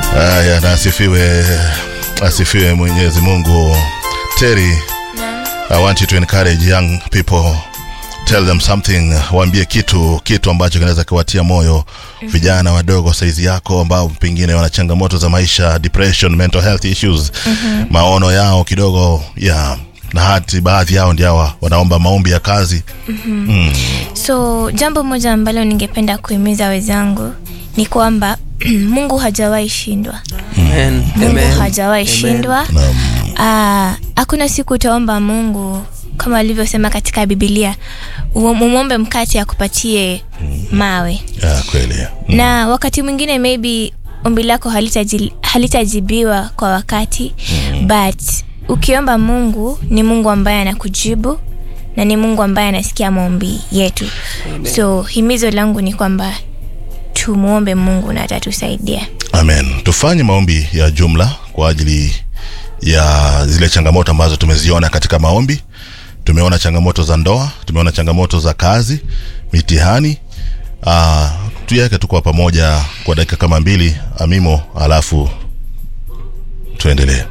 Haya, na asifiwe, asifiwe Mwenyezi Mungu. Terry, I want you to encourage young people tell them something, waambie kitu kitu ambacho kinaweza kuwatia moyo vijana wadogo saizi yako ambao pengine wana changamoto za maisha, depression, mental health issues, maono yao kidogo ya na hati baadhi yao ndio hawa wanaomba maombi ya kazi. so jambo moja ambalo ningependa kuhimiza wenzangu ni kwamba mungu hajawahi shindwa Amen. mungu Amen. hajawahi Amen. shindwa Ah, hakuna siku utaomba mungu kama alivyosema katika bibilia umwombe mkate akupatie mawe Ya kweli. na wakati mwingine maybe ombi lako halitaji- halitajibiwa kwa wakati but ukiomba mungu ni mungu ambaye anakujibu na ni mungu ambaye anasikia maombi yetu so himizo langu ni kwamba tumwombe mungu na atatusaidia Amen. Tufanye maombi ya jumla kwa ajili ya zile changamoto ambazo tumeziona katika maombi. Tumeona changamoto za ndoa, tumeona changamoto za kazi, mitihani. Ah, tuiweke tu kwa pamoja kwa dakika kama mbili amimo, alafu tuendelee.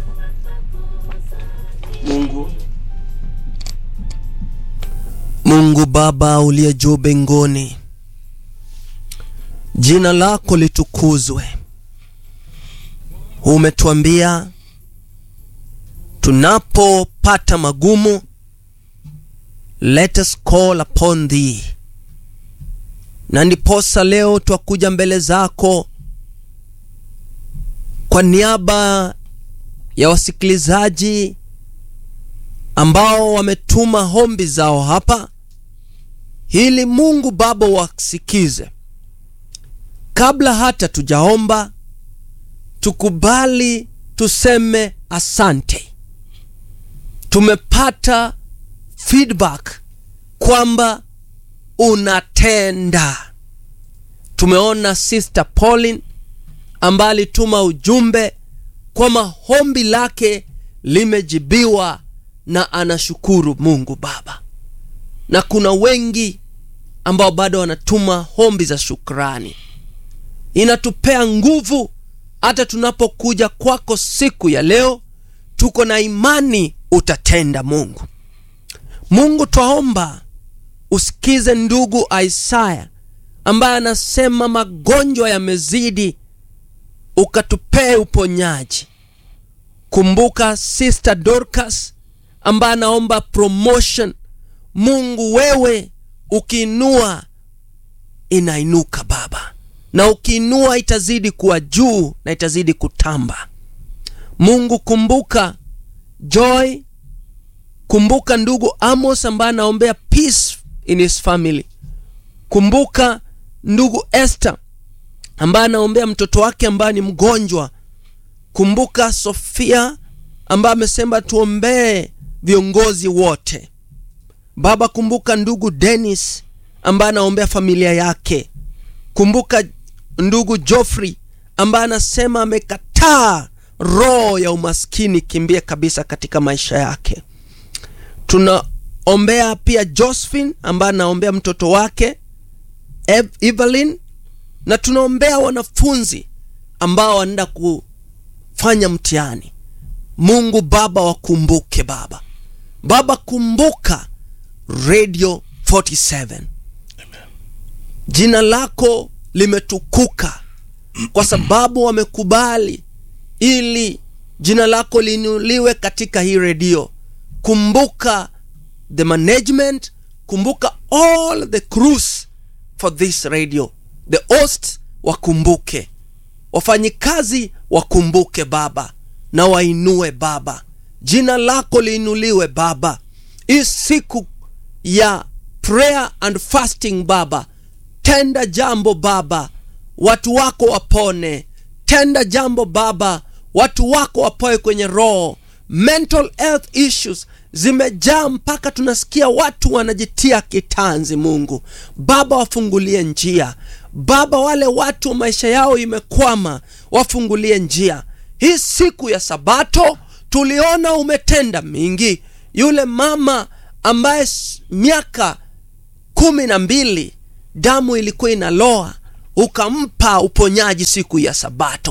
Mungu Mungu Baba uliye juu mbinguni, jina lako litukuzwe. Umetuambia tunapopata magumu, let us call upon thee, na ndiposa leo twakuja mbele zako kwa niaba ya wasikilizaji ambao wametuma hombi zao hapa ili Mungu Baba wasikize. Kabla hata tujaomba, tukubali tuseme asante. Tumepata feedback kwamba unatenda. Tumeona Sister Pauline ambaye alituma ujumbe kwamba hombi lake limejibiwa na anashukuru Mungu Baba, na kuna wengi ambao bado wanatuma hombi za shukrani. Inatupea nguvu hata tunapokuja kwako siku ya leo, tuko na imani utatenda. Mungu, Mungu twaomba usikize ndugu Isaya ambaye anasema magonjwa yamezidi, ukatupee uponyaji. Kumbuka Sister Dorcas ambaye anaomba promotion. Mungu, wewe ukiinua inainuka Baba, na ukiinua itazidi kuwa juu na itazidi kutamba. Mungu, kumbuka Joy, kumbuka ndugu Amos ambaye anaombea peace in his family. Kumbuka ndugu Esther ambaye anaombea mtoto wake ambaye ni mgonjwa. Kumbuka Sofia ambaye amesema tuombee viongozi wote. Baba, kumbuka ndugu Dennis ambaye anaombea familia yake. Kumbuka ndugu Geoffrey ambaye anasema amekataa roho ya umaskini kimbie kabisa katika maisha yake. Tunaombea pia Josephine ambaye anaombea mtoto wake Ev Evelyn, na tunaombea wanafunzi ambao wanaenda kufanya mtihani. Mungu Baba, wakumbuke Baba. Baba, kumbuka Radio 47 jina lako limetukuka kwa sababu wamekubali ili jina lako linuliwe katika hii redio. Kumbuka the management, kumbuka all the crews for this radio, the host wakumbuke, wafanyikazi wakumbuke Baba na wainue Baba, jina lako liinuliwe Baba. Hii siku ya prayer and fasting Baba, tenda jambo Baba, watu wako wapone. Tenda jambo Baba, watu wako wapoe kwenye roho. Mental health issues zimejaa mpaka tunasikia watu wanajitia kitanzi. Mungu Baba, wafungulie njia Baba, wale watu maisha yao imekwama, wafungulie njia. Hii siku ya Sabato tuliona umetenda mingi. Yule mama ambaye s- miaka kumi na mbili damu ilikuwa inaloa, ukampa uponyaji siku ya Sabato.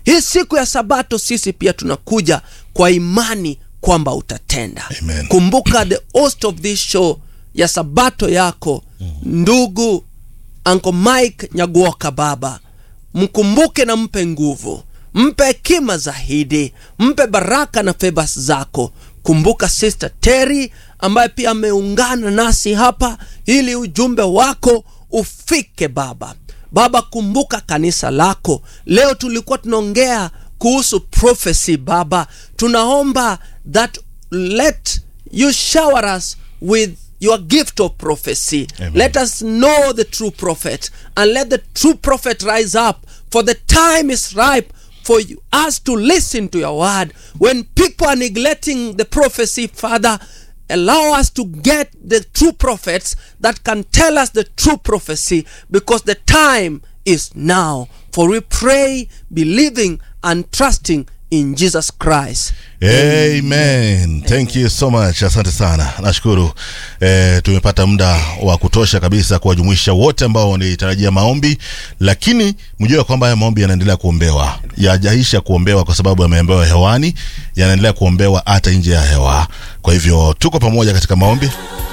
hii siku ya sabato sisi pia tunakuja kwa imani kwamba utatenda Amen. kumbuka the host of this show ya sabato yako ndugu Uncle Mike Nyaguoka baba mkumbuke na mpe nguvu mpe hekima zaidi mpe baraka na favors zako kumbuka sister Terry ambaye pia ameungana nasi hapa ili ujumbe wako ufike baba baba kumbuka kanisa lako leo tulikuwa tunaongea kuhusu prophecy baba tunaomba that let you shower us with your gift of prophecy Amen. let us know the true prophet and let the true prophet rise up for the time is ripe for you, us to listen to your word when people are neglecting the prophecy father allow us to get the true prophets that can tell us the true prophecy because the time is now for we pray believing and trusting in jesus christ Amen. Thank you so much. Asante sana. Nashukuru. Eh, tumepata muda wa kutosha kabisa kuwajumuisha wote ambao wanitarajia maombi, lakini mjue kwamba haya maombi yanaendelea kuombewa. Yajaisha kuombewa kwa sababu yameombewa hewani, yanaendelea kuombewa hata nje ya hewa. Kwa hivyo tuko pamoja katika maombi.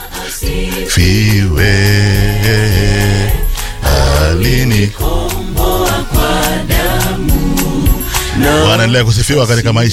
Fiwe alini Bwana endelea kusifiwa katika maisha